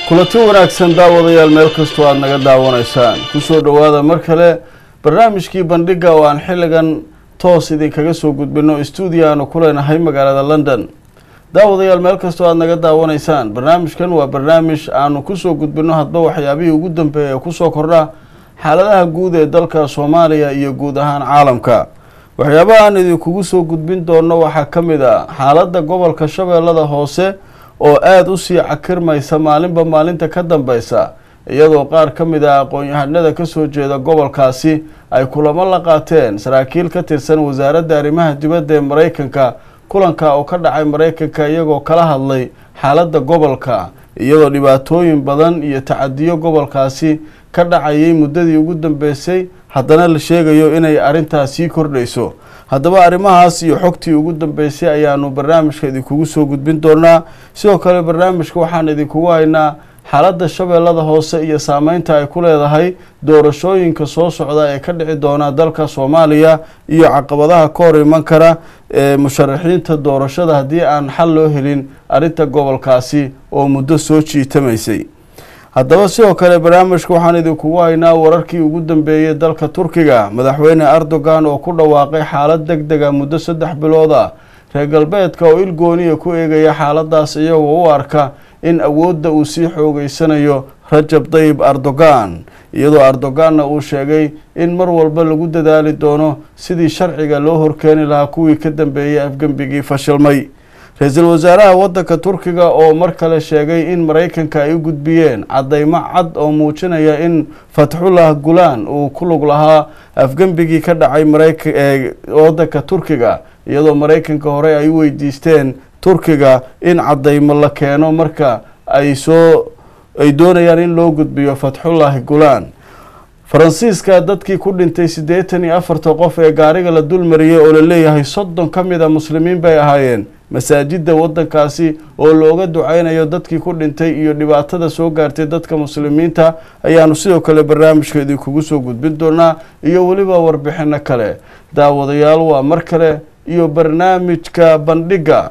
kulanti wanaagsan daawadayaal meel kastoo aada naga daawanaysaan kusoo dhowaada mar kale barnaamijkii bandhiga oo aan xilligan toos idinkaga soo gudbino stuudio aanu ku leenahay magaalada london daawadayaal meel kastoo aada naga daawanaysaan barnaamijkan waa barnaamij aanu kusoo gudbino hadba waxyaabihii ugu dambeeya ee kusoo kordha xaaladaha guud ee dalka soomaaliya iyo guud ahaan caalamka waxyaabaha aan idinkugu soo gudbin doono waxaa ka mid a xaaladda gobolka shabeellada hoose oo aada usii cakirmaysa maalinba maalinta ka dambeysa iyadoo qaar ka mid ah aqoon-yahanada kasoo jeeda gobolkaasi ay kulamo la qaateen saraakiil ka tirsan wasaaradda arrimaha dibadda ee mareykanka kulanka oo ka dhacay mareykanka iyagoo kala hadlay xaaladda gobolka iyadoo dhibaatooyin badan iyo tacadiyo gobolkaasi ka dhacayay muddadii ugu dambeysay haddana la sheegayo inay arrintaas sii kordhayso haddaba arrimahaas iyo xogtii ugu dambeysay ayaanu barnaamijka idinkugu soo gudbin doonaa sidoo kale barnaamijka waxaan idinkugu haynaa xaaladda shabeellada hoose iyo saameynta ay ku leedahay doorashooyinka soo socda ee ka dhici doona dalka soomaaliya iyo caqabadaha ka hor iman kara ee musharaxiinta doorashada haddii aan xal loo helin arrinta gobolkaasi oo muddo soo jiitamaysay haddaba sidoo kale barnaamijka waxaan idinkugu haynaa wararkii ugu dambeeyey dalka turkiga madaxweyne erdogan oo ku dhawaaqay xaalad deg dega muddo saddex bilood ah reer galbeedka oo ilgooniya ku eegaya xaaladaas iyagoo u arka in awoodda uu sii xoogeysanayo rajab tayib erdogan iyadoo erdoganna uu sheegay in mar walba lagu dadaali doono sidii sharciga loo horkeeni lahaa kuwii ka dambeeyey afgembigii fashilmay ra-iisul wasaaraha waddanka turkiga oo mar kale sheegay in mareykanka ay u gudbiyeen cadeymo cad oo muujinaya in fatxullah gulaan uu ku lug lahaa afgembigii ka dhacay mareyka ee waddanka turkiga iyadoo mareykanka hore ay u weydiisteen turkiga in cadeymo la keeno marka ay soo ay doonayaan in loo gudbiyo fatxullahi gulaan faransiiska dadkii ku dhintay siddeetan iyo afarta qof ee gaariga la dulmariyey oo la leeyahay soddon ka mid a muslimiin bay ahaayeen masaajidda waddankaasi oo looga duceynayo dadkii ku dhintay iyo dhibaatada soo gaartay dadka muslimiinta ayaanu sidoo kale barnaamijka idinkugu soo gudbin doonaa iyo weliba warbixino kale daawadayaal waa mar kale iyo barnaamijka bandhigga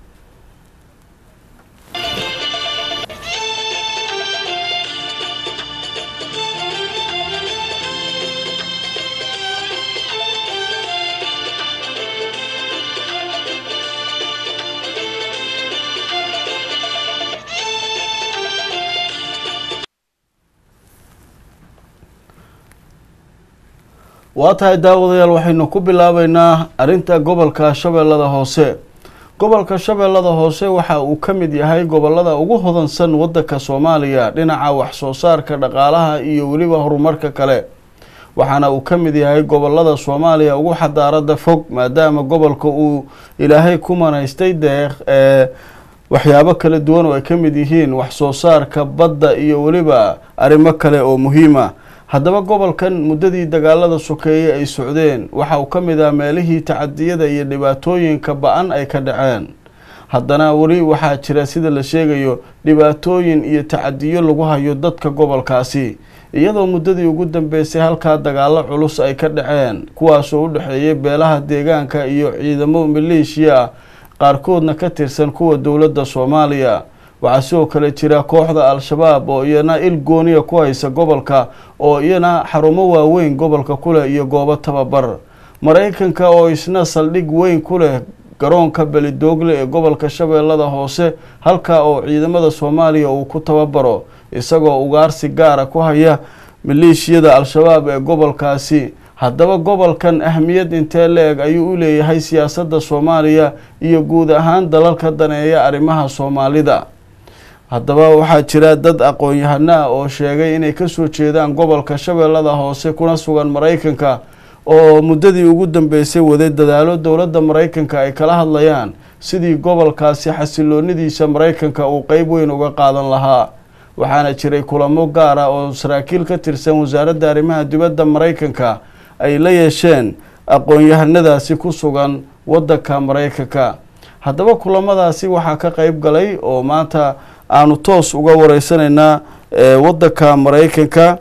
waa tahay daawadayaal waxaynu ku bilaabeynaa arrinta gobolka shabeellada hoose gobolka shabeellada hoose waxa uu ka mid yahay gobolada ugu hodansan waddanka soomaaliya dhinaca waxsoo saarka dhaqaalaha iyo weliba horumarka kale waxaana uu ka mid yahay gobolada soomaaliya ugu xadaarada fog maadaama gobolka uu ilaahay ku manaystay deeq ee waxyaabo kala duwan oo ay ka mid yihiin waxsoo saarka badda iyo weliba arrimo kale oo muhiima haddaba gobolkan muddadii dagaalada sokeeye ay socdeen waxa uu ka mid ah meelihii tacadiyada iyo dhibaatooyinka ba-an ay ka dhaceen haddana weli waxaa jira sida la sheegayo dhibaatooyin iyo tacadiyo lagu hayo dadka gobolkaasi iyadoo muddadii ugu dambeysay halkaa dagaalo culus ay ka dhaceen kuwaasoo u dhexeeyay beelaha deegaanka iyo ciidamo maleeshiya ah qaarkoodna ka tirsan kuwa dowladda soomaaliya waxaa sidoo kale jira kooxda al-shabaab oo iyana il gooniya ku haysa gobolka oo iyana xarumo waaweyn gobolka ku leh iyo goobo tababar mareykanka oo isna saldhig weyn ku leh garoonka belidoogle ee gobolka shabeellada hoose halka oo ciidamada soomaaliya uu ku tababaro isagoo ugaarsi gaara ku haya maleeshiyada al-shabaab ee gobolkaasi haddaba gobolkan ahmiyad intee la-eg ayuu u leeyahay siyaasadda soomaaliya iyo guud ahaan dalalka daneeya arrimaha soomaalida haddaba waxaa jira dad aqoon-yahano ah oo sheegay inay kasoo jeedaan gobolka shabeellada hoose kuna sugan mareykanka oo muddadii ugu dambeysay waday dadaalo dowladda mareykanka ay kala hadlayaan sidii gobolkaasi xasiloonidiisa mareykanka uu qeyb weyn uga qaadan lahaa waxaana jiray kulamo gaar ah oo saraakiil ka tirsan wasaaradda arrimaha dibadda mareykanka ay la yeesheen aqoon-yahanadaasi ku sugan waddanka mareykanka haddaba kulamadaasi waxaa ka qeyb galay oo maanta aanu toos uga wareysanaynaa waddanka mareykanka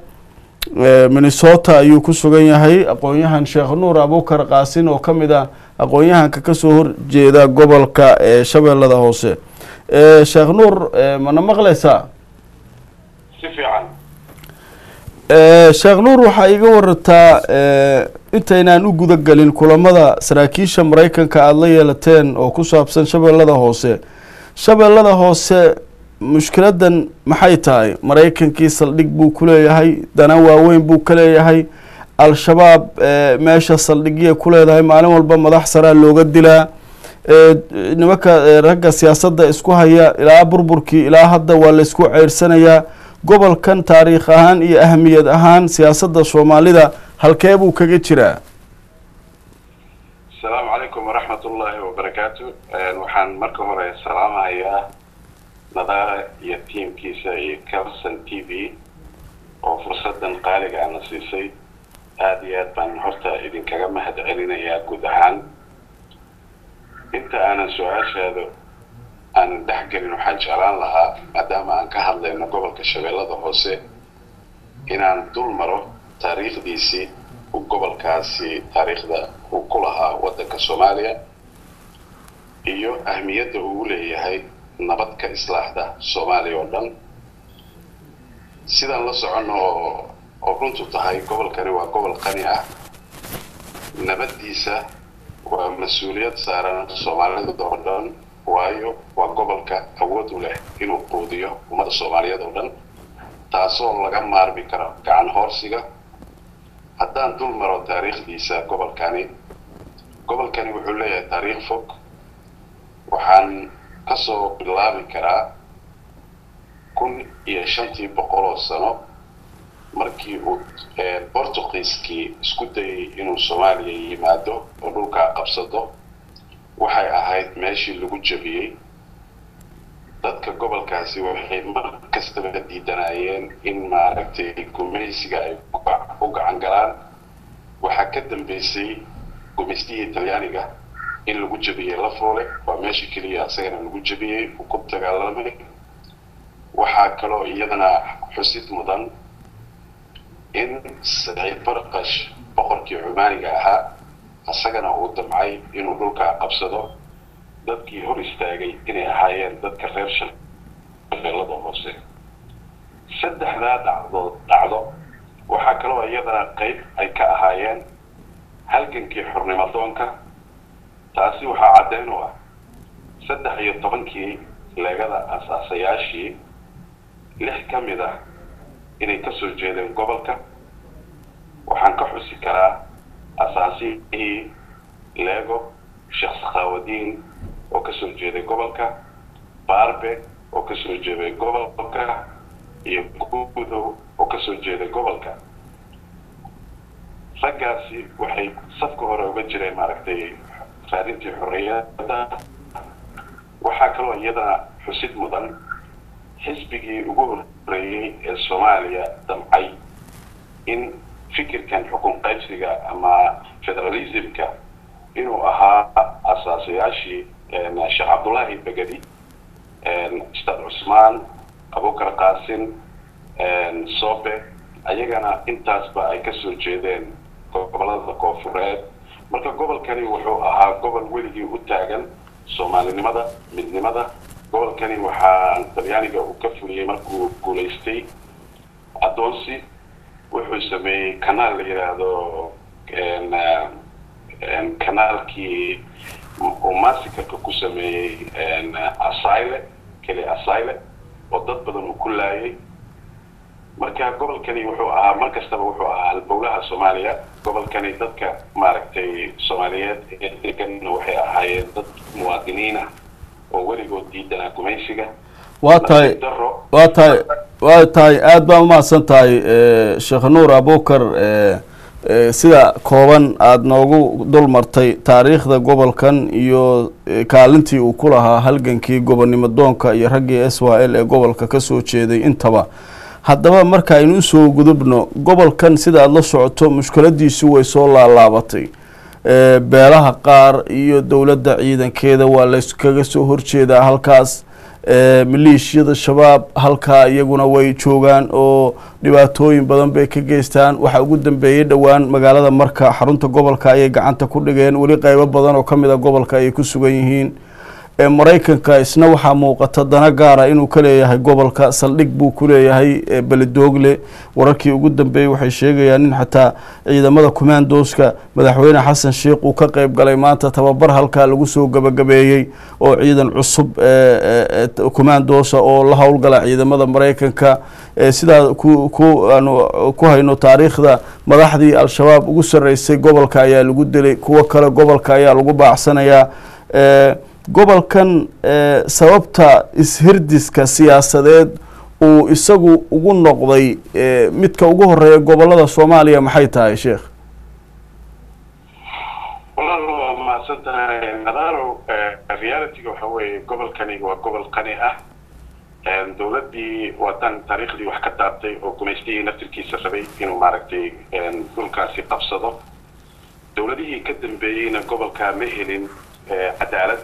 minnesota ayuu ku sugan yahay aqoon-yahan sheekh nuur abukar qaasin oo ka mid ah aqoon-yahanka kasoo horjeeda gobolka ee shabeellada hoose sheekh nuur mana maqlaysaa si fiican sheekh nuur waxaa iga warataa intaynaan u guda gelin kulamada saraakiisha maraykanka aada la yeelateen oo ku saabsan shabeellada hoose shabeellada hoose mushkiladan maxay tahay maraykankii saldhig buu ku leeyahay dana waaweyn buu ka leeyahay al-shabaab meesha saldhigyay ku leedahay maalin walba madax saraa looga dilaa nimanka ragga siyaasadda isku haya ilaa burburkii ilaa hadda waa laysku ceyrsanayaa gobolkan taariikh ahaan iyo ahamiyad ahaan siyaasadda soomaalida halkee buu kaga jiraa asalaamu calaykum waraxmat ullaahi wabarakaatu waxaan marka hore salaamahayaa nadaara iyo tiamkiisa iyo calson t v oo fursadan qaaliga ana siisay aada iyo aad baan horta idinkaga mahad celinayaa guud ahaan inta aanan su-aashaada aanan dhex gelin waxaan jeclaan lahaa maadaama aan ka hadlayno gobolka shabeellada hoose inaan dul maro taariikhdiisii uu gobolkaasi taariikhda uu ku lahaa waddanka soomaaliya iyo ahmiyadda uu leeyahay nabad ka islaaxda soomaaliya oo dhan sidaan la soconno oo oo runtu tahay gobolkani waa gobol qani ah nabaddiisa waa mas-uuliyad saaran soomaalida oo dhan waayo waa gobolka awood u leh inuu quudiyo ummadda soomaaliyeed oo dhan taasoo laga maarmi karo gacan hoorsiga haddaan dul maro taariikhdiisa gobolkani gobolkani wuxuu leeyahay taariikh fog waxaan kasoo bilaabi karaa kun iyo shantii boqol oo sano markii uu bortugiiskii isku dayay inuu soomaaliya yimaado oo dhulkaa qabsado waxay ahayd meeshii lagu jabiyey dadka gobolkaasi waxay mar kastaba diidanayeen in maaragtay gumaysiga ay u gacan galaan waxaa ka dambeysay gumaystihii talyaaniga in lagu jabiyey lafoole waa meeshii keliya isagana lagu jabiyey uu ku dagaalamay waxaa kaloo iyadana xusid mudan in saciid barqash boqorkii cumaaniga ahaa isagana uu damcay inuu dhulkaa qabsado dadkii hor istaagay inay ahaayeen dadka reer shabeellada hoose saddexdaa dhacdood dhacdo waxaa kaloo iyadana qayb ay ka ahaayeen halgankii xornimadoonka taasi waxaa caddeyn u ah saddex iyo tobankii leegada asaasayaashii lix ka mid ah inay ka soo jeedeen gobolka waxaan ka xusi karaa asaasihii lego sheekh sakhaawadiin oo ka soo jeeday gobolka baarbe oo ka soo jeeday gobolka iyo guudow oo ka soo jeeday gobolka raggaasi waxay safka hore uga jireen maaragtay raadintii xorriyadda waxaa kaloo iyadana xusid mudan xisbigii ugu horreeyey ee soomaaliya damcay in fikirkan xukun qaybsiga ama federalismka inuu ahaa asaasayaashii sheekh cabdullaahi begedi ustaad cusmaan abukar qaasin sobe ayagana intaasba ay kasoo jeedeen gobolada koofureed marka gobolkani wuxuu ahaa gobol weligii u taagan soomaalinimada midnimada gobolkani waxaa talyaaniga uu ka fuliyey markuu guulaystay addoonsi wuxuu sameeyey kanaal la yidhaahdo kanaalkii uu massikarka ku sameeyey asyle keli asyle oo dad badan uu ku laayay marka gobolkani wuxuu ahaa mar kastaba wuxuu ahaa halbowlaha soomaaliya gobolkani dadka maaragtay soomaaliyeed ee deganna waxay ahaayeen dad muwaadiniin ah oo weligood diidanaa gumaysiga waa tahay waa tahay waa tahay aada baa umahadsan tahay sheekh nuur abukar sida kooban aada noogu dul martay taariikhda gobolkan iyo kaalintii uu ku lahaa halgankii gobonnimo doonka iyo raggii s y l ee gobolka kasoo jeeday intaba haddaba marka aynu usoo gudubno gobolkan sida aada la socoto mushkiladiisu way soo laalaabatay beelaha qaar iyo dowladda ciidankeeda waa layskaga soo horjeedaa halkaas maleeshiyada shabaab halkaa iyaguna way joogaan oo dhibaatooyin badan bay ka geystaan waxaa ugu dambeeyey dhowaan magaalada marka xarunta gobolka ayay gacanta ku dhigeen weli qeybo badan oo kamid a gobolka ayay ku sugan yihiin ee maraykanka isna waxaa muuqata dana gaara inuu ka leeyahay gobolka saldhig buu ku leeyahay beledoogle wararkii ugu dambeeyey waxay sheegayaan in xataa ciidamada commandoska madaxweyne xasan sheikh uu ka qeyb galay maanta tababar halkaa lagu soo gabagabeeyey oo ciidan cusub commandosa oo la howlgala ciidamada maraykanka sidaa ku ku aanu ku hayno taariikhda madaxdii al-shabaab ugu sarreysay gobolka ayaa lagu dilay kuwo kale gobolka ayaa lagu baacsanayaa gobolkan sababta ishirdiska siyaasadeed uu isagu ugu noqday midka ugu horeeya gobolada soomaaliya maxay tahay sheekh walaal waa mahadsan tahay nadaaro realityga waxa weeye gobolkani waa gobol qani ah dowladdii wadan taariikhdii wax ka taabtay oo gumaystihii naftirkiisa rabay inuu maaragtay dhulkaasi qabsado dowladihii ka dambeeyeyna gobolka ma helin cadaalad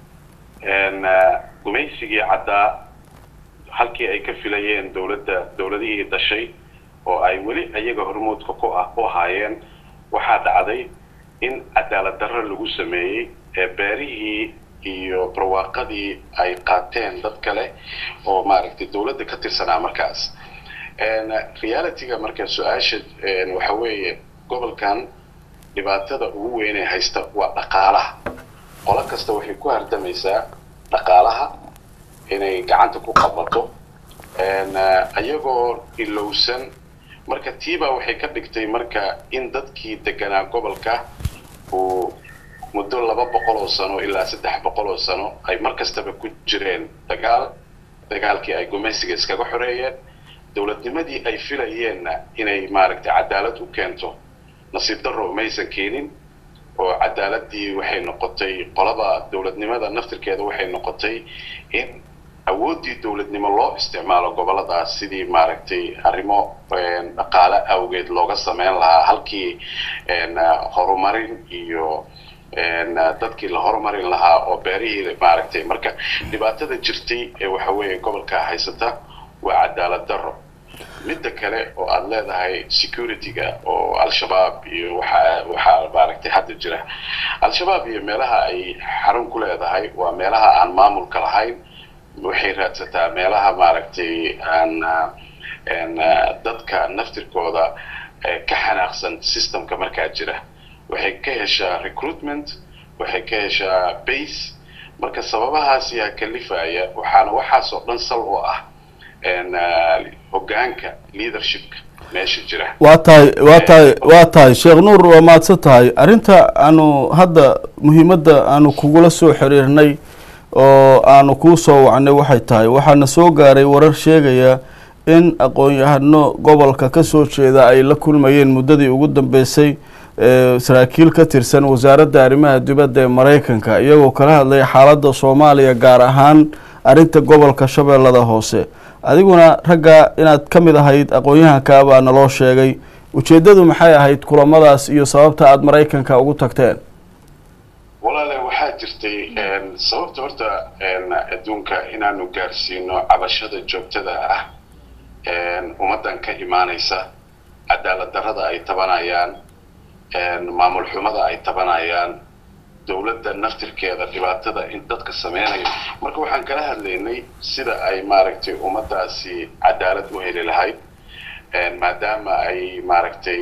gumaysigii caddaa halkii ay ka filayeen dowladda dowladihii dhashay oo ay weli iyaga hormuudka ku ah u ahaayeen waxaa dhacday in cadaalad darro lagu sameeyey ee beerihii iyo barwaaqadii ay qaateen dad kale oo maaragtay dowladda ka tirsanaa markaas realityga marka su-aasha waxa weeye gobolkan dhibaatada ugu weynee haysta waa dhaqaalaha qolo kasta waxay ku hardamaysaa dhaqaalaha inay gacanta ku qabato iyagoo ilowsan marka tiibaa waxay ka dhigtay marka in dadkii deganaa gobolka uu muddo laba boqol oo sano ilaa saddex boqol oo sano ay mar kastaba ku jireen dagaal dagaalkii ay gumaysiga iskaga xoreeyeen dowladnimadii ay filayeenna inay maaragtay cadaalad u keento nasiib darro maysan keenin oo cadaaladii waxay noqotay qolada dowladnimada naftirkeeda waxay noqotay in awooddii dowladnimo loo isticmaalo goboladaas sidii maaragtay arrimo dhaqaale awgeed looga sameyn lahaa halkii horumarin iyo dadkii la horumarin lahaa oo beerihii maaragtay marka dhibaatada jirtay ee waxa weeye gobolka haysata waa cadaalad darro midda kale oo aada leedahay security-ga oo al-shabaab iyo waxa waxaa maaragtay hadda jira al-shabaab iyo meelaha ay xarun ku leedahay waa meelaha aan maamulka lahayn waxay raadsataa meelaha maaragtay aan dadka naftirkooda ka xanaaqsan systemka markaa jira waxay ka heshaa recruitment waxay ka heshaa base marka sababahaas yaa kalifaya waxaana waxaasoo dhan sal oo ah hogaanka leadershipka meesha jira waa tahay waa tahay waa tahay sheekh nuur waa mahadsan tahay arrinta aanu hadda muhiimadda aanu kugula soo xiriirnay oo aanu kuu soo wacnay waxay tahay waxaana soo gaaray warar sheegaya in aqoon-yahano gobolka ka soo jeeda ay la kulmayeen muddadii ugu dambeysay saraakiil ka tirsan wasaaradda arrimaha dibadda ee maraykanka iyagoo kala hadlaya xaaladda soomaaliya gaar ahaan arrinta gobolka shabeellada hoose adiguna ragga inaad ka mid ahayd aqoon-yahanka baa naloo sheegay ujeeddadu maxay ahayd kulamadaas iyo sababta aada maraykanka ugu tagteen walaale waxaa jirtay sababta horta adduunka inaanu gaarsiino cabashada joogtada ah ummaddan ka imaanaysa cadaalad darrada ay tabanayaan maamul xumada ay tabanayaan dowladda naftirkeeda dhibaatada in dadka sameynayo marka waxaan kala hadlaynay sida ay maaragtay ummaddaasi cadaalad u heli lahayd maadaama ay maaragtay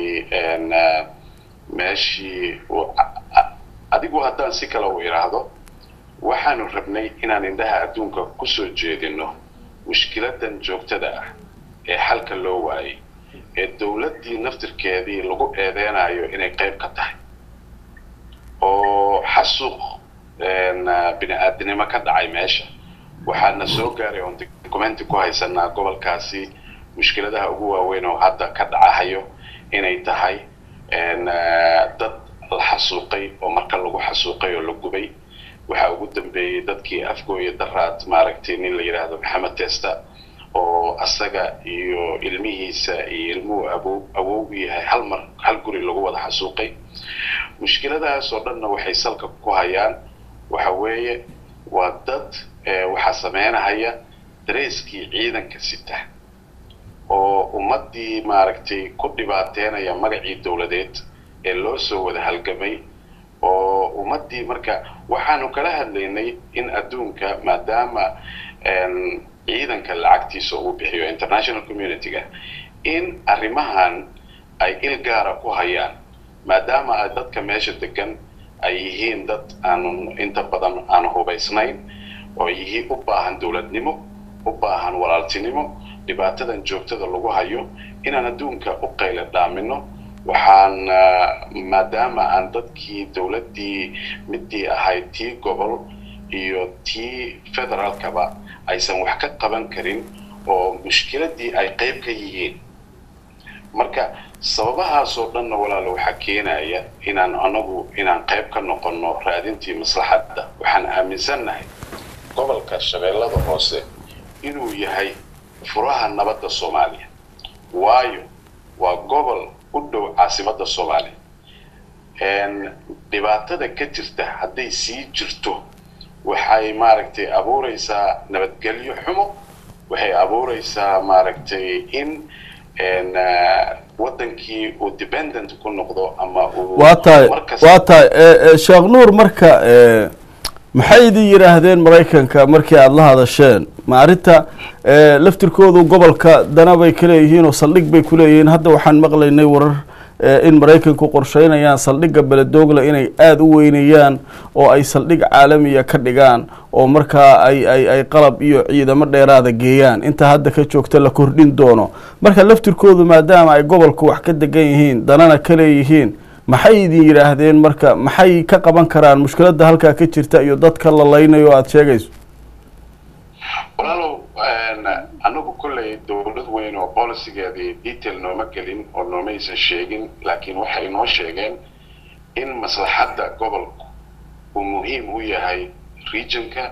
meeshii adigu haddaan si kale u idhaahdo waxaanu rabnay inaan indhaha adduunka kusoo jeedino mushkiladan joogtada ah ee xalka loo waayay ee dowladdii naftirkeedii lagu eedeynayo inay qayb ka tahay oo xasuuq bini aadinimo ka dhacay meesha waxaana soo gaaray oon documenti ku haysanaa gobolkaasi mushkiladaha ugu waaweyn oo hadda ka dhacahayo inay tahay dad la xasuuqay oo marka lagu xasuuqay oo la gubay waxaa ugu dambeeyey dadkii afgooya daraad maaragtay nin la yidhaahdo maxamed testa oo asaga iyo ilmihiisa iyo ilmuhu awow awow u yahay hal mar hal guri lagu wada xasuuqay mushkiladahaas oo dhanna waxay salka ku hayaan waxa weeye waa dad waxaa sameynahaya dareyskii ciidanka sita oo ummaddii maaragtay ku dhibaateynaya magacii dowladeed ee loo soo wada halgamay oo ummaddii marka waxaanu kala hadlaynay in adduunka maadaama ciidanka lacagtiisa uu bixiyo international community-ga in arrimahan ay il gaara ku hayaan maadaama ay dadka meesha degan ay yihiin dad aanu inta badan aan hubaysnayn oo yihiin u baahan dowladnimo u baahan walaaltinimo dhibaatadan joogtada lagu hayo inaan adduunka u qayla dhaamino waxaan maadaama aan dadkii dowladdii midii ahayd tii gobol iyo tii federaalkaba aysan wax ka qaban karin oo mushkiladii ay qayb ka yihiin marka sababahaasoo dhanna walaalo waxaa keenaya inaan anagu inaan qayb ka noqonno raadintii maslaxadda waxaan aaminsannahay gobolka shabeellada hoose inuu yahay furaha nabadda soomaaliya waayo waa gobol u dhow caasimadda soomaaliya dhibaatada ka jirta hadday sii jirto waxay maaragtay abuuraysaa nabadgelyo xumo waxay abuuraysaa maaragtay in wadankii uu dependent ku noqdo ama uu waa tahay waa tahay sheekh nuur marka maxay idin yidhaahdeen maraykanka markii aada la hadasheen ma arrinta laftirkoodu gobolka dana bay ka leeyihiin oo saldhig bay ku leeyihiin hadda waxaan maqlaynay warar in maraykanku qorsheynayaan saldhigga beledoogle inay aada u weynayaan oo ay saldhig caalamiya ka dhigaan oo markaa ay ay ay qalab iyo ciidamo dheeraada geeyaan inta hadda ka joogta la kordhin doono marka laftirkoodu maadaama ay gobolka wax ka degan yihiin danana ka leeyihiin maxay idin yidhaahdeen marka maxay ka qaban karaan mushkiladda halkaa ka jirta iyo dadka la laynayo aada sheegayso walaalow anagu kolley dowlad weyn oo bolicigeedii detail nooma gelin oo noomaysan sheegin laakiin waxay noo sheegeen in maslaxadda gobolku uu muhiim u yahay regionka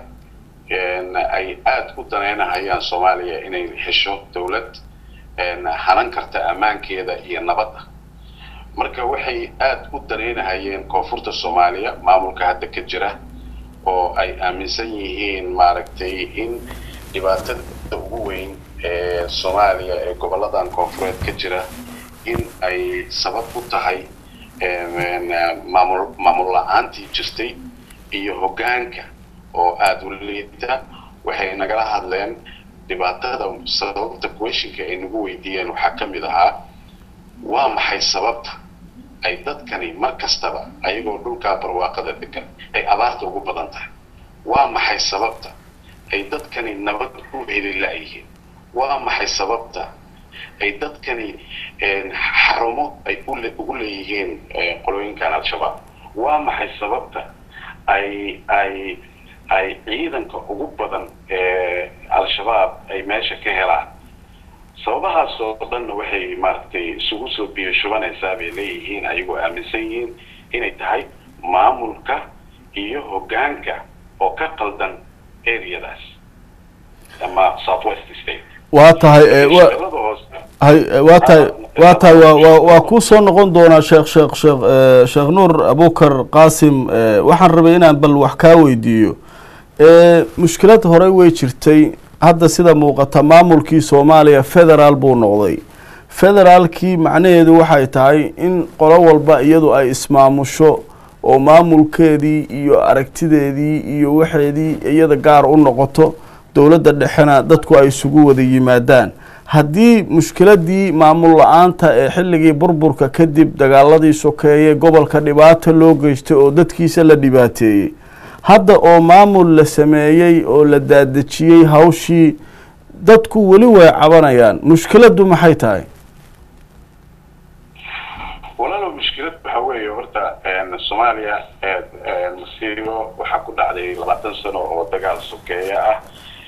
ay aada u daneynahayaan soomaaliya inay hesho dowlad hanan karta ammaankeeda iyo nabadda marka waxay aada u daneynahayeen koonfurta soomaaliya maamulka hadda ka jira oo ay aaminsan yihiin maaragtay in dhibaatada ugu weyn ee soomaaliya ee gobolladan koonfureed ka jira in ay sabab u tahay maamul maamul la-aantii jirtay iyo hoggaanka oo aada u liita waxay nagala hadleen dhibaatada sababta questionka ay nagu weydiiyeen waxaa ka mid ahaa waa maxay sababta ay dadkani mar kastaba ayagoo dhulkaa barwaaqada degan ay abaarta ugu badan tahay waa maxay sababta ay dadkani nabad u heli la-yihiin waa maxay sababta ay dadkani xarumo ay ugu leeyihiin qolooyinkan al-shabaab waa maxay sababta ay ay ay ciidanka ugu badan ee al-shabaab ay meesha ka helaan sababahaas oo dhanna waxay maaragtay isugu soo biyo shubanaysaa bay leeyihiin ayagoo aaminsan yihiin inay tahay maamulka iyo hoggaanka oo ka qaldan areadaas ama southwest state waa tahay hay waa tahay waa tahay wa wa waa kuu soo noqon doonaa sheekh sheekh sheekh sheekh nuur abukar qaasim waxaan rabay inaan bal wax kaa weydiiyo mushkilad horey way jirtay hadda sida muuqata maamulkii soomaaliya federaal buu noqday federaalkii macnaheedu waxay tahay in qolo walba iyadu ay ismaamusho oo maamulkeedii iyo aragtideedii iyo waxeedii iyada gaar u noqoto dowladda dhexena dadku ay isugu wada yimaadaan haddii mushkiladii maamul la-aanta ee xilligii burburka kadib dagaaladii sokeeye gobolka dhibaata loo geystay oo dadkiisa la dhibaateeyey hadda oo maamul la sameeyey oo la daadejiyey hawshii dadku weli way cabanayaan mushkiladdu maxay tahay walaalow mushkilad waxa weeye horta soomaaliya masiibo waxaa ku dhacday labaatan sano oo dagaal sokeeye ah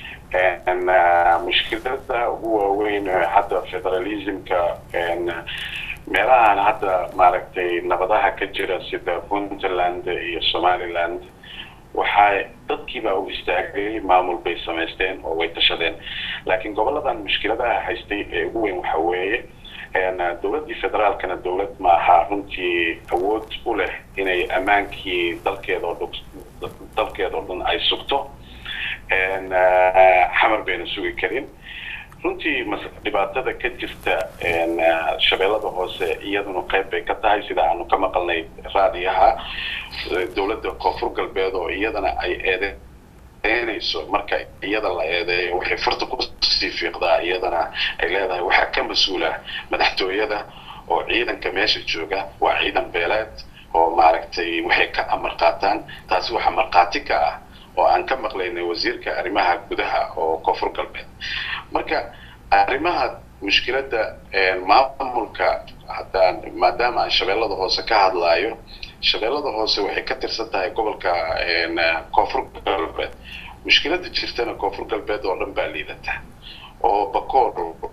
mushkilada ugu waaweyn hadda federalismka meelahan hadda maaragtay nabadaha ka jira sida puntland iyo somaliland waxaa dadkiibaa u istaagay maamul bay samaysteen oo way tashadeen laakiin goboladan mushkiladaha haystay ee ugu weyn waxa weeye dowladdii federaalkana dowlad maaha runtii awood u leh inay ammaankii dalkeedao dh dalkeedao dhan ay sugto xamar bayna sugi karin runtii dhibaatada ka jirta shabeellada hoose iyaduna qayb bay ka tahay sida aanu ka maqalnay raadiyaha dowladda koonfur galbeed oo iyadana ay eedeynayso marka iyada la eedeeyo waxay farta kusii fiiqdaa iyadana ay leedahay waxaa ka mas-uula madaxtooyada oo ciidanka meesha jooga waa ciidan beeleed oo maaragtay waxay ka amar qaataan taasi waxaa markhaati ka ah oo aan ka maqlaynay wasiirka arrimaha gudaha oo koonfur galbeed marka arrimaha mushkiladda maamulka haddaan maadaama aan shabeellada hoose ka hadlaayo shabeellada hoose waxay ka tirsan tahay gobolka koonfur galbeed mushkiladda jirtana koonfur galbeed oo dhan baa liidata oo bakoor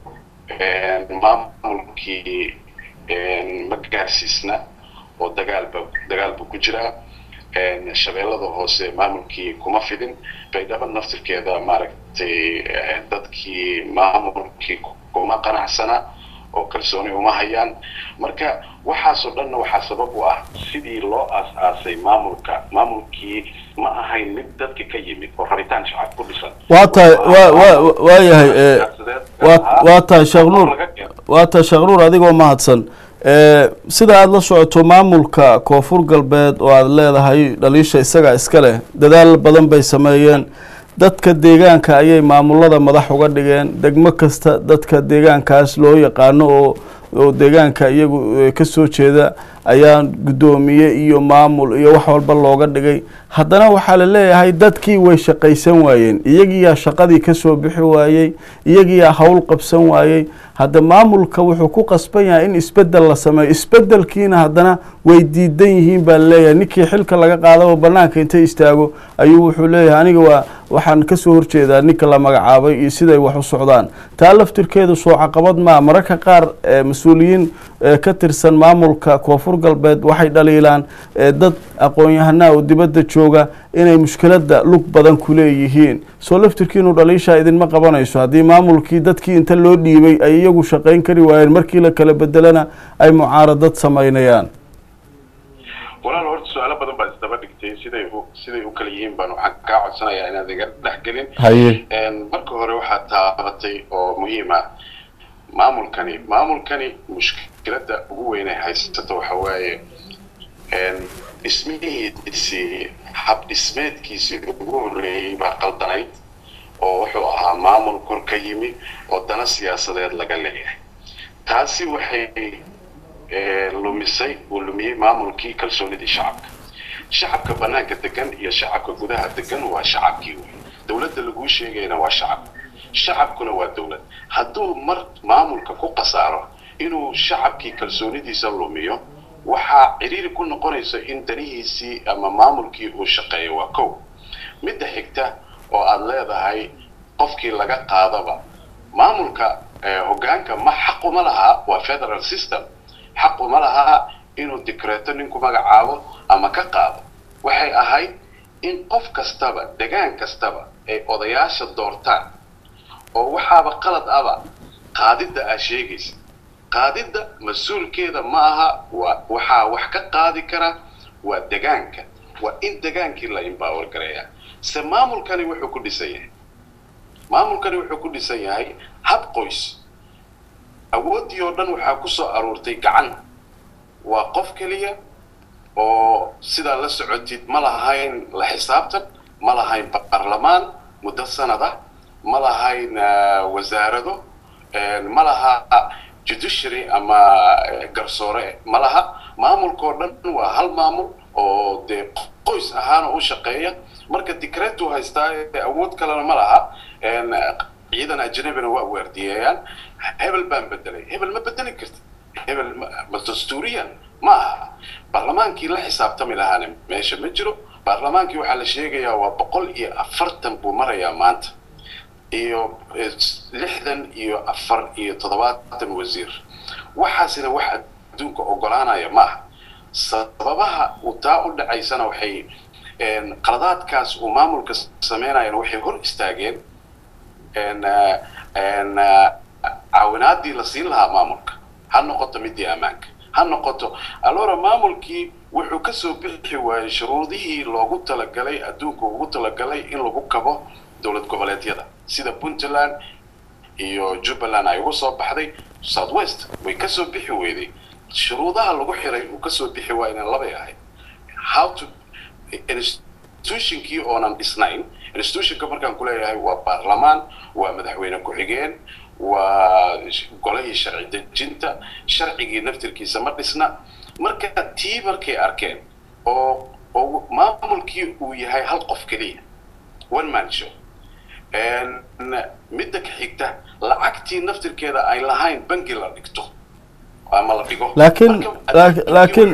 maamulkii ma gaarsiisna oo dagaalba dagaal buu ku jiraa shabeellada hoose maamulkii kuma fidin baydhabo naftirkeeda maaragtay dadkii maamulkii kuma qanacsana oo kalsooni uma hayaan marka waxaasoo dhanna waxaa sabab u ah sidii loo aas-aasay maamulka maamulkii ma ahayn mid dadka ka yimid oo rabitaan shacab ku dhisan waa tahay wa wa waa yahay wa waa tahay sheekh nuur waa tahay sheekh nuur adigoo mahadsan sida aada la socoto maamulka koonfur galbeed oo aada leedahay dhaliisha isaga iska leh dadaal badan bay sameeyeen dadka deegaanka ayay maamulada madax uga dhigeen degmo kasta dadka deegaankaas loo yaqaano oo oo deegaanka iyagu ka soo jeeda ayaa guddoomiye iyo maamul iyo wax walba looga dhigay haddana waxaa la leeyahay dadkii way shaqaysan waayeen iyagiyaa shaqadii kasoo bixi waayey iyagiyaa howl qabsan waayey hadda maamulka wuxuu ku qasban yahay in isbedel la sameeyo isbedelkiina haddana way diidan yihiin baa laleeyahay ninkii xilka laga qaadaba banaanka intay istaago ayuu wuxuu leeyahay aniga waa waxaan kasoo horjeedaa ninka la magacaabay iyo siday wax u socdaan taa laftirkeedu soo caqabad maa mararka qaar mas-uuliyiin ka tirsan maamulka koonfur galbeed waxay dhaliilaan dad aqoon-yahanaa oo dibadda jooga inay mushkiladda lug badan ku leeyihiin soo laftirkiinu dhaliishaa idinma qabanayso haddii maamulkii dadkii inta loo dhiibay ay iyagu shaqayn kari waayeen markii la kala bedelana ay mucaaradad samaynayaan walaal horta su-aalo badan baad isdaba dhigtay siday u siday u kala yihiin baan waxaan kaa codsanayaa inaad iga dhex gelin haye marka hore waxaad taabatay oo muhiim ah maamulkani maamulkani mushkiladda ugu weyn ay haysato waxa waaye dhismihiisii hab dhismeedkiisii ugu horreeyey baa qaldanayd oo wuxuu ahaa maamul kor ka yimi oo dana siyaasadeed laga leeyahay taasi waxay lumisay uu lumiyey maamulkii kalsoonidii shacabka shacabka banaanka degan iyo shacabka gudaha degan waa shacabkii wey dowladda laguu sheegayna waa shacab shacabkuna waa dowlad hadduu mar maamulka ku qasaaro inuu shacabkii kalsoonidiisa lumiyo waxaa ciriiri ku noqonaysa in danihiisii ama maamulkii uu shaqeeyo waa kow midda xigta oo aada leedahay qofkii laga qaadaba maamulka hoggaanka ma xaquma lahaa waa federal system xaquma lahaa inuu dikreeto ninku magacaabo ama ka qaado waxay ahayd in qof kastaba degaan kastaba ay odayaasha doortaan oo waxaaba qalad aba qaadidda aa sheegaysa qaadidda mas-uulkeeda ma aha waa waxaa wax ka qaadi kara waa degaanka waa in degaankii la embower gareeyaa se maamulkani wuxuu ku dhisan yahay maamulkani wuxuu ku dhisan yahay hab qoys awooddii oo dhan waxaa ku soo aruurtay gacan waa qof keliya oo sidaa la socotid ma lahayn la xisaabtan ma lahayn baarlamaan muddo sanad ah ma lahayn wasaarado ma laha judiciary ama garsoore ma laha maamulkao dhan waa hal maamul oo dee qoys ahaana u shaqeeya marka dicretu haystaa awood kalena ma laha ciidan ajnabina waa waardiyeeyaan hebel baan bedelay hebel ma bedeli kartid hebel ma dastuuriyan ma aha baarlamaankii la xisaabtami lahaana meesha ma jiro baarlamaankii waxaa la sheegayaa waa boqol iyo afartan buu marayaa maanta iyo lixdan iyo afar iyo toddobaatan wasiir waxaasina wax adduunka ogolaanaya ma aha sababaha uu taa u dhacaysana waxay qaladaadkaas uu maamulka sameynayana waxay hor istaageen caawinaadii la siin lahaa maamulka ha noqoto midii ammaanka ha noqoto alora maamulkii wuxuu kasoo bixi waayey shuruudihii loogu talagalay adduunka ugu talagalay in lagu kabo dowlad goboleedyada sida puntland iyo jubbaland ay uga soo baxday south west way kasoo bixi weyday shuruudaha lagu xiray uu kasoo bixi waayna labay ahayd how to institutionkii oonan dhisnayn institutionka markaan kuleeyahay waa baarlamaan waa madaxweyne ku-xigeen waa golihii sharci dejinta sharcigii naftirkiisa ma dhisna marka tii markay arkeen oo oo maamulkii uu yahay hal qof keliya one man show midda ka xigta lacagtii naftirkeeda ay lahayn bangi la dhigto ama la dhigo laakiin laakiin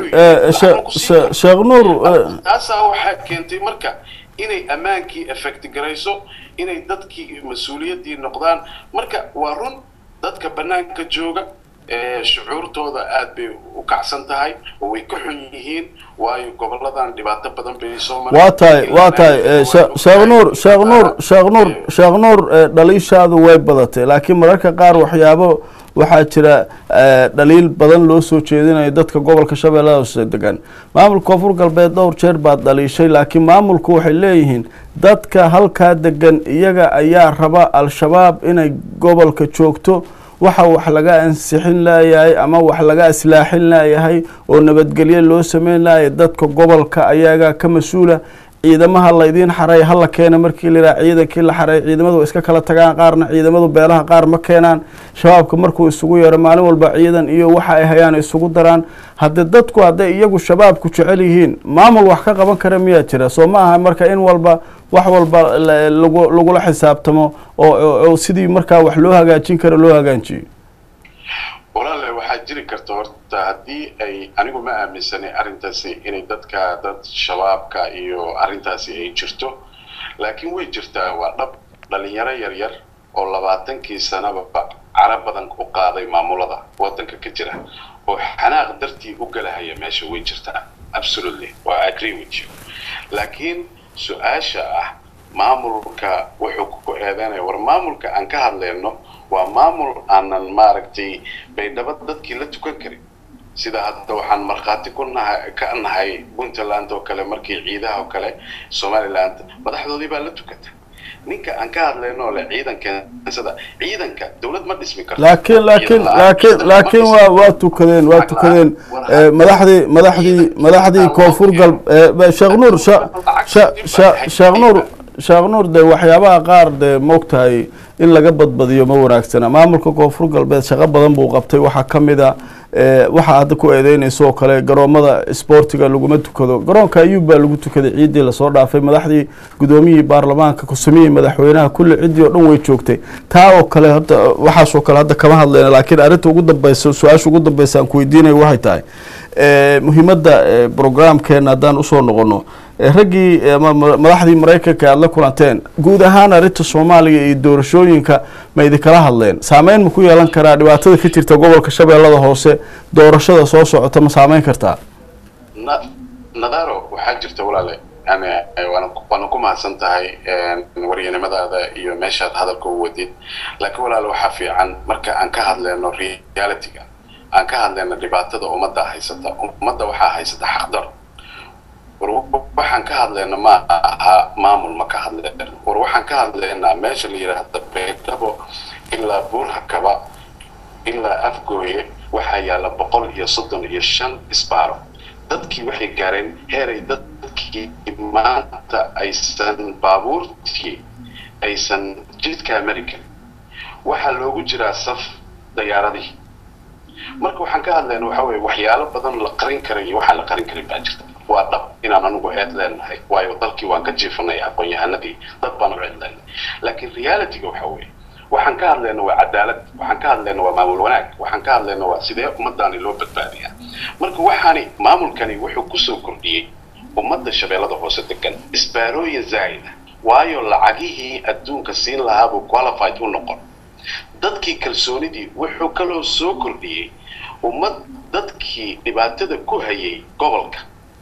sheekh nuur taasaa waxaa keentay marka inay ammaankii effect garayso inay dadkii mas-uuliyaddii noqdaan marka waa run dadka bannaanka jooga shucuurtooda aad bay u kacsan tahay oo way ka xun yihiin waayo goboladan dhibaato badan bay soo waa tahay waa tahay sheekh nuur sheekh nuur sheekh nuur sheekh nuur dhaliishaadu way badatay laakiin mararka qaar waxyaabo waxaa jira dhaliil badan loo soo jeedinayo dadka gobolka shabeellada hoose degan maamulka koonfur galbeed dhowr jeer baad dhaliishay laakiin maamulku waxay leeyihiin dadka halkaa degan iyaga ayaa raba al-shabaab inay gobolka joogto waxa wax laga ansixin laayahay ama wax laga islaaxin laayahay oo nabadgelyo loo sameyn laayay dadka gobolka ayagaa ka mas-uula ciidamaha laydiin xaray hala keena markii layihaha ciidankii la xaray ciidamadu iska kala tagaan qaarna ciidamadu beelaha qaar ma keenaan shabaabka markuu isugu yeero maalin walba ciidan iyo waxa ay hayaan isugu daraan haddii dadku hadday iyagu shabaabku jecel yihiin maamul wax ka qaban kara miyaa jira soo ma aha marka in walba wax walba lagu lagula xisaabtamo oo sidii markaa wax loo hagaajin karo loo hagaajiyo walaale waxaa jiri karta horta haddii ay anigu ma aaminsanay arrintaasi inay dadka dad shabaabka iyo arrintaasi ay jirto laakiin way jirtaa waa dhab dhalinyaro yaryar oo labaatankii sanaba cara badan u qaaday maamulada waddanka ka jira oo xanaaq dartii u galahaya meesha way jirtaa absolutely waa agree with you laakiin su-aasha ah maamulka wuxuu ku eedeynaya war maamulka aan ka hadlayno waa maamul aanan maaragtay baydhabo dadkii la tukan karin sida hadda waxaan markhaati ku nahay ka nahay puntland oo kale markii ciidaha oo kale somaliland madaxdoodii baa la tukata ninka aan ka hadlayno le ciidankeensada ciidanka dawlad ma dhismi karto laakiin laakiin laakiin laakiin waa waa tukadeen waa tukadeen madaxdii madaxdii madaxdii koonfur gal sheekh nuur sheekh nuur sheekh nuur de waxyaabaha qaar dee moogtahay in laga badbadiyo ma wanaagsana maamulka koonfur galbeed shaqo badan buu qabtay waxaa ka mid a waxaa hadda ku eedeynaysa oo kale garoomada sboortiga laguma tukado garoonka ayuub baa lagu tukaday ciiddii lasoo dhaafay madaxdii guddoomiyihii baarlamaanka kusamiyii madaxweynaha kulli ciddii oo dhan way joogtay taa oo kale hadda waxaasoo kale hadda kama hadlayna laakiin arrinta ugu dambeysa su-aasha ugu dambeysa aan ku weydiinaya waxay tahay muhiimadda programkeena haddaan usoo noqono raggii madaxdii maraykanka aada la kulanteen guud ahaan arrinta soomaaliya iyo doorashooyinka ma idinkala hadleen saameyn ma ku yeelan karaa dhibaatada ka jirta gobolka shabeellada hoose doorashada soo socota ma saameyn kartaa nadaro waxaa jirta walaale yani waana ku mahadsan tahay waryanimadaada iyo meeshaad hadalka u wadid laakiin walaale waxaa fiican marka aan ka hadleyno realityga aan ka hadleyno dhibaatada ummadda haysata ummadda waxaa haysata xaqdar war waxaan ka hadlayna ma aha maamul ma ka hadleen war waxaan ka hadlaynaa meesha la yidhaahda beydhabo ilaa buurhakaba ilaa afgooye waxaa yaalla boqol iyo soddon iyo shan isbaaro dadkii waxay gaareen heeray dadkii maanta aysan baabuurtii aysan jidkaa mari karin waxaa loogu jiraa saf dayaaradihii marka waxaan ka hadlayna waxa weye waxyaalo badan la qarin karay iyo waxaan la qarin karin baa jirta waa dhab inaan anigu eed leenahay waayo dalkii waan ka jiifanay aqoon-yahanadii dad baan u eed leenahay laakiin realityga waxa weeye waxaan ka hadlayna waa cadaalad waxaan ka hadlayna waa maamul wanaag waxaan ka hadlayna waa sidee ummadaani loo badbaadiyaa marka waxaani maamulkani wuxuu kusoo kordhiyey ummadda shabeellada hoose degan isbaarooyin zaa'ida waayo lacagihii adduunka siin lahaabuu qualified u noqon dadkii kalsoonidii wuxuu kaloo soo kordhiyey ummad dadkii dhibaatada ku hayay gobolka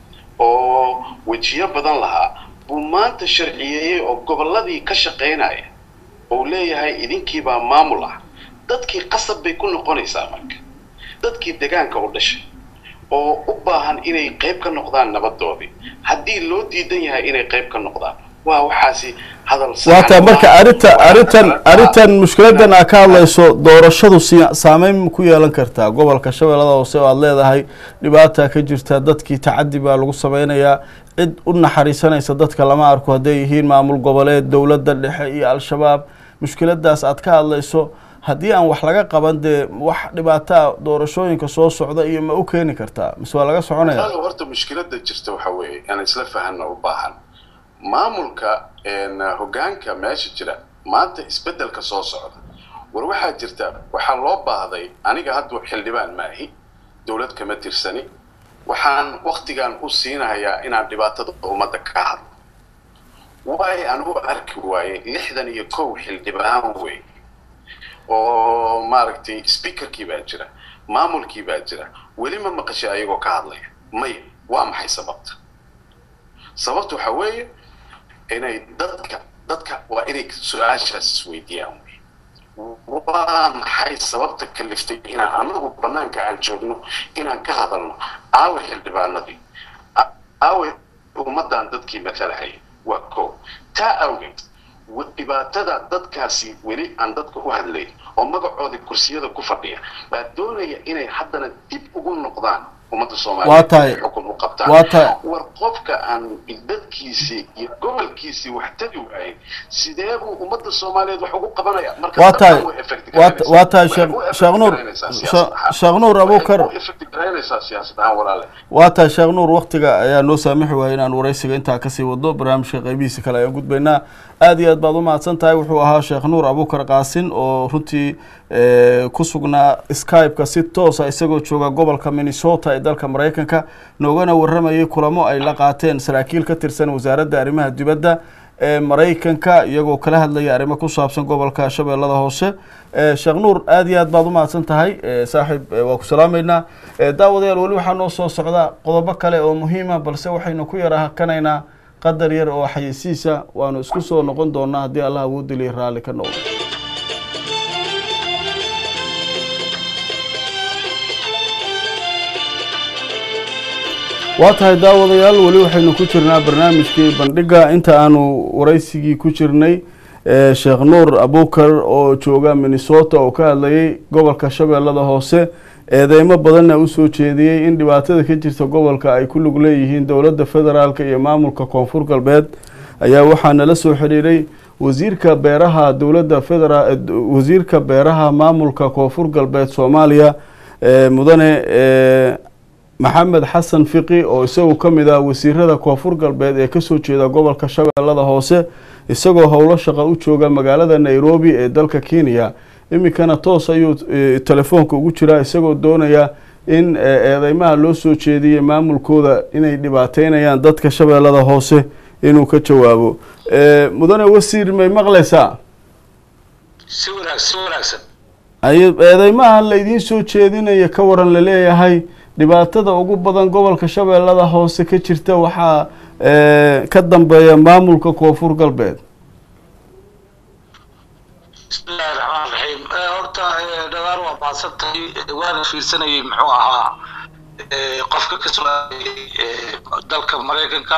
oo wejiyo badan lahaa buu maanta sharciyeeyey oo gobolladii ka shaqaynaya ou leeyahay idinkiibaa maamul ah dadkii qasab bay ku noqonaysaa marka dadkii degaanka u dhashay oo u baahan inay qayb ka noqdaan nabadoodii haddii loo diidan yahay inay qayb ka noqdaan waa waxaasi hadal waata marka arrinta arrintan arrintan mushkiladan aa ka hadlayso doorashadu si saameyn ku yeelan kartaa gobolka shabeellada hoose oo aada leedahay dhibaata ka jirta dadkii tacadi baa lagu sameynayaa cid u naxariisanaysa dadka lama arko hadday yihiin maamul goboleed dowladda dhexe iyo al-shabaab mushkiladaas aad ka hadlayso haddii aan wax laga qaban dee wax dhibaataa doorashooyinka soo socda iyo ma u keeni kartaa mise waa laga soconaya horta mushkilada jirta waxa weeye inaan isla fahanna u baahan maamulka hoggaanka meesha jira maanta isbeddelka soo socda war waxaa jirta waxaa loo baahday aniga hadda xildhibaan maahi dowlad kama tirsani waxaan waktigan u siinahayaa inaan dhibaatada ummadda ka hadlo waay aan u arki waayey lixdan iyo kow xildhibaan wey oo maaragtay speakerkii baa jira maamulkii baa jira weli ma maqashay ayagoo ka hadlaya maya waa maxay sababta sababta waxaa weeye inay dadka dadka waa inay su-aashaas isweydiiyaan waa maxay sababta kaliftay inaan anagu banaanka aan joogno inaan ka hadalno aawe xildhibaanadii aawe ummaddan dadkii matalahaya waa ko taa awgeed dhibaatada dadkaasi weli aan dadka u hadlayn oo magacoodii kursiyada ku fadhiya baa doonaya inay haddana dib ugu noqdaan ummadda soomaaliyeed xukun u qabtaan war qofka aan dadkiisii iyo gobolkiisii wax tagi waayin sidee buu ummadda soomaaliyeed wax ugu qabanaya waa tahay waa tahay sheekh nuur sheekh nuur abukar waa tahay sheekh nuur waktiga ayaa noo saamixi waaya inaan waraysiga intaa kasii wado barnaamijka qeybihiisa kale ayaan gudbaynaa aad iyo aad baad u mahadsan tahay wuxuu ahaa sheekh nuur abukar qaasin oo runtii ku sugnaa skype-ka si toosa isagoo jooga gobolka minnesota ee dalka maraykanka noogana waramayay kulamo ay la qaateen saraakiil ka tirsan wasaaradda arrimaha dibadda ee maraykanka iyagoo kala hadlaya arrimo ku saabsan gobolka shabeellada hoose sheekh nuur aad iyo aad baad u mahadsan tahay saaxiib waa ku salaameynaa daawadayaal weli waxaa noo soo socda qodobo kale oo muhiima balse waxaynu ku yara hakanaynaa qadar yar oo xayeysiisa waanu isku soo noqon doonaa haddii allah awoodiliya raalli ka noqdo waa tahay daawadayaal weli waxaynu ku jirnaa barnaamijkii bandhiga inta aanu waraysigii ku jirnay sheekh nuur abukar oo jooga minnesota oo ka hadlayay gobolka shabeellada hoose eedeymo badanna usoo jeediyey in dhibaatada ka jirta gobolka ay ku lug leeyihiin dowladda federaalka iyo maamulka koonfur galbeed ayaa waxaa nala soo xidhiiray wasiirka beeraha dowladda federa wasiirka beeraha maamulka koonfur galbeed soomaaliya mudane maxamed xasan fiqi oo isagu ka mid ah wasiirada koonfur galbeed ee kasoo jeeda gobolka shabeellada hoose isagoo howlo shaqa u jooga magaalada nairobi ee dalka kenya iminkana toos ayuu telefoonka ugu jiraa isagoo doonaya in eedeymaha loo soo jeediyey maamulkooda inay dhibaateynayaan dadka shabeellada hoose inuu ka jawaabo mudane wasiir may maqlaysaa si wanaag si wanaagsan eedeymaha laydiin soo jeedinaya ka waran laleeyahay dhibaatada ugu badan gobolka shabeellada hoose ka jirta waxaa ka dambeeya maamulka koonfur galbeed bismillahi raxmaan raxiim horta dhagaar waa mahadsan tahay waana fiirsanayay muxuu ahaa qofka ka soo dalka maraykanka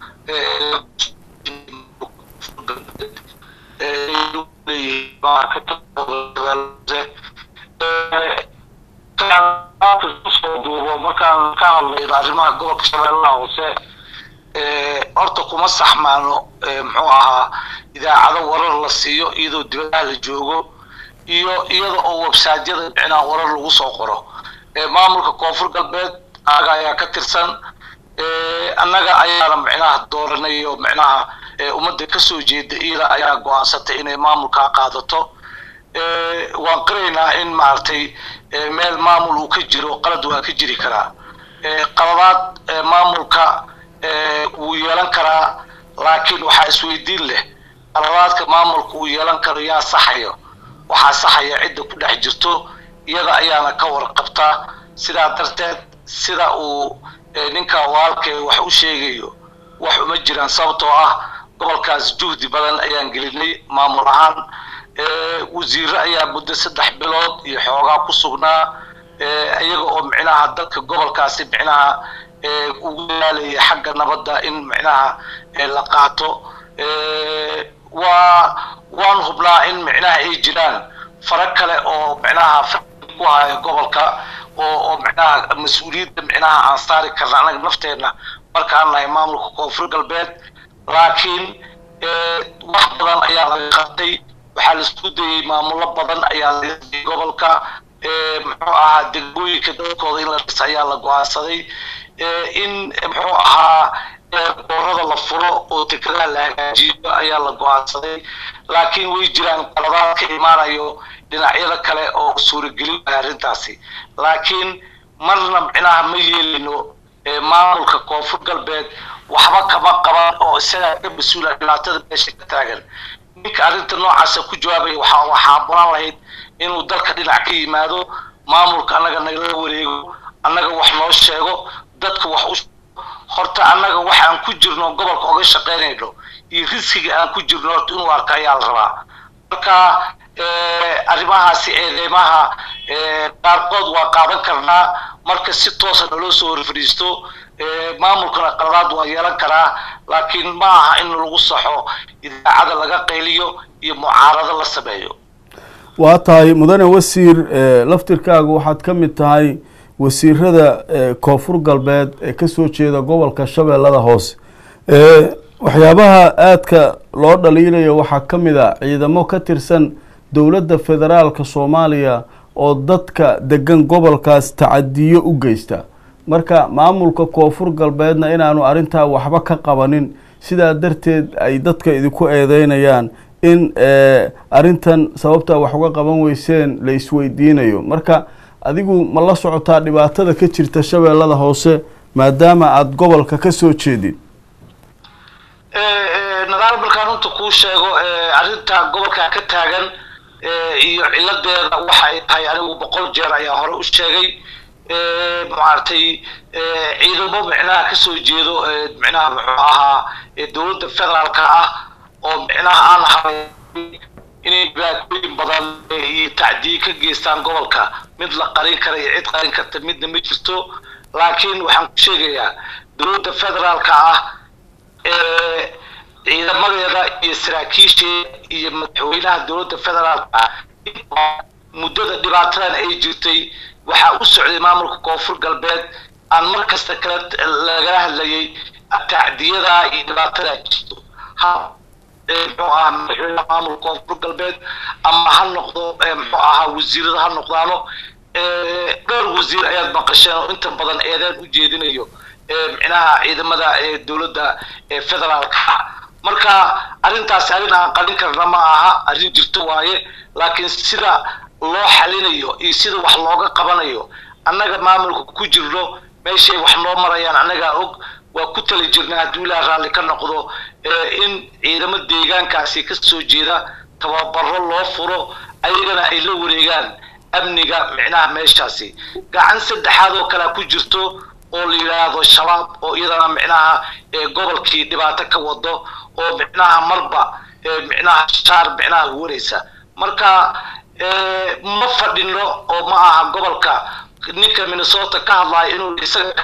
kusoo duubo markaan ka hadlayno arrimaha gobolka shabeellaha hoose horta kuma saxmaano muxuu ahaa idaacado warar la siiyo iyadoo dibadaha la joogo iyo iyada oo websaadyada micnaha warar lagu soo qoro maamulka koonfur galbeed anaga ayaa ka tirsan annaga ayaana micnaha dooranay oo micnaha ummadda kasoo jeeda iyada ayaa go-aansatay inay maamulkaa qaadato waan qiraynaa in maaragtay meel maamul uu ka jiro qalad waa ka jiri karaa qaladaad maamulka wuu yeelan karaa laakiin waxaa isweydiin leh qaladaadka maamulka uu yeelan karo yaa saxayo waxaa saxaya cidda ku dhex jirto iyada ayaana ka warqabtaa sidaa darteed sida uu ninka waalkee wax u sheegayo wax uma jiraan sababtoo ah gobolkaas juhdi badan ayaan gelinay maamul ahaan wasiiro ayaa muddo saddex bilood iyo xoogaa ku sugnaa iyaga oo micnaha dadka gobolkaasi micnaha ugu daalaya xagga nabadda in micnaha la qaato hubnaa in micnaha ay jiraan fara kale oo micnaha ku haya gobolka oo oo micnaha mas-uuliyadda micnaha aan saari karna anaga nafteenna markaan nahay maamulka koonfur galbeed laakiin wax badan ayaa laga qabtay waxaa la isku dayey maamulo badan ayaa laga dayay gobolka muxuu ahaa degmooyinka dadkooda in la dhis ayaa la go-aansaday in muxuu ahaa boorada la furo oo dekedaha la hagaajiyo ayaa la go-aansaday laakiin way jiraan qaladaad ka imaanayo dhinacyada kale oo suuragelin waaya arrintaasi laakiin marna micnaha ma yeelino maamulka koonfur galbeed waxba kama qaban oo isagaa ka mas-uula dhibaatada meesha ka taagan ninka arrinta noocaasa ku jawaabaya waxaa waxaa balan lahayd inuu dalka dhinac ka yimaado maamulka annaga nagala wareego annaga wax noo sheego dadka wax u horta annaga wax aan ku jirno gobolka oga shaqaynayno iyo riskiga aan ku jirno horta inuu arka ayaa la rabaa marka arrimahaasi eedeymaha qaarkood waa qaadan karnaa marka si toosa naloo soo horfadhiisto maamulkana qaladaad waa yeelan karaa laakiin ma aha in lagu saxo idaacada laga qayliyo iyo mucaarado la sameeyo waa tahay mudane wasiir laftirkaagu waxaad ka mid tahay wasiirada koonfur galbeed ee kasoo jeeda gobolka shabeellada hoose waxyaabaha aadka loo dhaliilayo waxaa ka mid a ciidamo ka tirsan dowladda federaalka soomaaliya oo dadka degan gobolkaas tacadiyo u geysta marka maamulka koonfur galbeedna inaanu arrintaa waxba ka qabanin sidaa darteed ay dadka idinku eedeynayaan in arrintan sababtaa wax uga qaban weyseen la isweydiinayo marka adigu ma la socotaa dhibaatada ka jirta shabeellada hoose maadaama aada gobolka ka soo jeedid nadaal markaan runta kuu sheego arrinta gobolka ka taagan iyo ciladeeda waxa ay tahay anigu boqol jeer ayaa hore u sheegay maaragtay ciidamo micnaha kasoo jeedo micnaha muxuu ahaa dowladda federaalka ah oo micnaha aan ahay inay dhibaatooyin badan iyo tacdiye ka geystaan gobolka mid la qarin kara iyo cid qarin karta midna ma jirto laakiin waxaan ku sheegayaa dowladda federaalka ah ciidamadeeda iyo saraakiisheeda iyo madaxweynaha dowladda federaalka muddada dhibaatadan ay jirtay waxaa u socday maamulka koonfur galbeed aan mar kasta kale lagala hadlayay tacdiyada iyo dhibaatada jirto ha muxuu ahaa madaxweynaha maamulka koonfur galbeed ama ha noqdo muxuu ahaa wasiirada ha noqdaano dhowr wasiir ayaad maqasheen oo inta badan eedeen u jeedinayo micnaha ciidamada dowladda federaalka marka arrintaasi arrin aan qalin karna ma aha arrin jirto waaye laakiin sida loo xalinayo iyo sida wax looga qabanayo annaga maamulka ku jirno meeshay wax noo marayaan annagaa og waa ku tali jirnaa hadduu ilaah raalli ka noqdo in ciidamo deegaankaasi ka soo jeeda tababaro loo furo ayagana ay la wareegaan amniga micnaha meeshaasi gacan saddexaad oo kalea ku jirto oo la yidhaahdo shabaab oo iyadana micnaha gobolkii dhibaato ka wado oo micnaha marba micnaha shaar micnaha huwanaysa marka ma fadhino oo ma aha gobolka ninka minnesota ka hadlayo inuu isaga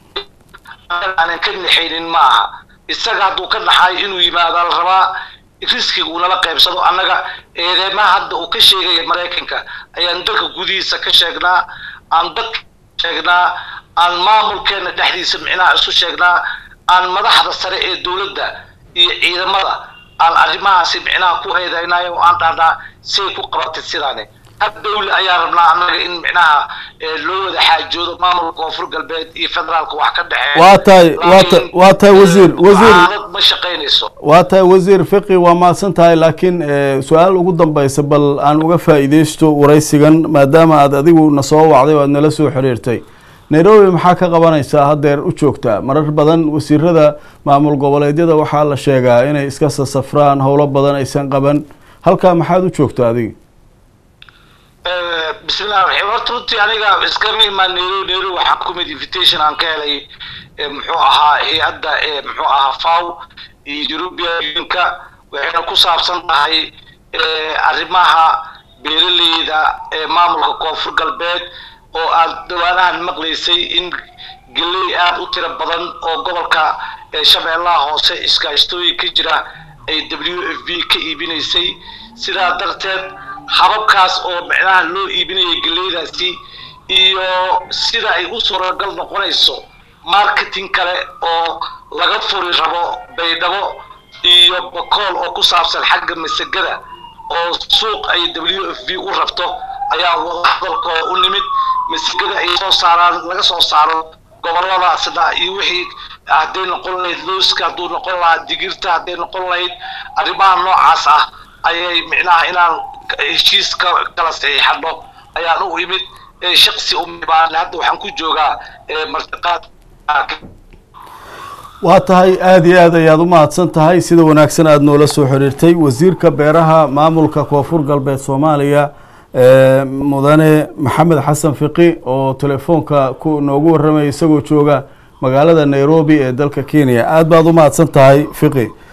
aanan ka naxaynin ma aha isaga hadduu ka naxayo inuu yimaado la rabaa riskiga uu nala qaybsado annaga eedeymaha hadda uu ka sheegaya maraykanka ayaan dalka gudihiisa ka sheegnaa aan dadka sheegnaa aan maamulkeena dhexdiisa micnaha isu sheegnaa aan madaxda sare ee dowladda iyo ciidamada aan arrimahaasi micnaha ku eedeynayo oo aan dhahnaa say ku qabatay sidaani hab dawle ayaa rabnaa annaga in micnaha loo wada xaajoodo maamulka koonfur galbeed iyo federaalka wax ka dhexeeya waa tahay waa ta waa tahay wasiir wasiir ma shaqaynayso waa tahay wasiir fiqi waa mahadsan tahay laakiin su-aal ugu dambeysa bal aan uga faa'iideysto waraysigan maadaama aad adigu na soo wacday oo aad nala soo xiriirtay nairobi maxaa ka qabanaysaa haddeer u joogtaa marar badan wasiirada maamul goboleedyada waxaa la sheegaa inay iska sasafraan howlo badan aysan qaban halkaa maxaad u joogtaa adiga bismillahi raxiim horta runtii aniga iskama imaan nairobi nairobi waxaan ku mid invitation aan ka helay muxuu ahaa hay-adda muxuu ahaa faw iyo european unionka waxayna ku saabsan tahay arrimaha beeraleyda ee maamulka koonfur galbeed oo aad dhawaanahan maqlaysay in geley aada u tiro badan oo gobolka shabeellaha hoose iskaashtooyin ka jira ay w f b ka iibinaysay sidaa darteed hababkaas oo micnaha loo iibinayay geleydaasi iyo sida ay u suuragal noqonayso marketing kale oo laga furi rabo baydhabo iyo bakool oo ku saabsan xagga masagada oo suuq ay w f b u rabto ayaa wadahadalka u nimid masagada ay soo saaraan laga soo saaro goboladaasna iyo wixii hadday noqon lahayd looska hadduu noqon lahaa digirta hadday noqon lahayd arrimaha noocaas ah ayay micnaha inaan heshiis kala saxiixano ayaan u imid shaksi umibaan hadda waxaan ku joogaa martiqaad waa tahay aada iyo aad ayaad u mahadsan tahay sida wanaagsan aada noola soo xiriirtay wasiirka beeraha maamulka koonfur galbeed soomaaliya mudane maxamed xasan fiqi oo telefoonka ku noogu warramaya isagoo jooga magaalada nairobi ee dalka kenya aada baad u mahadsan tahay fiqi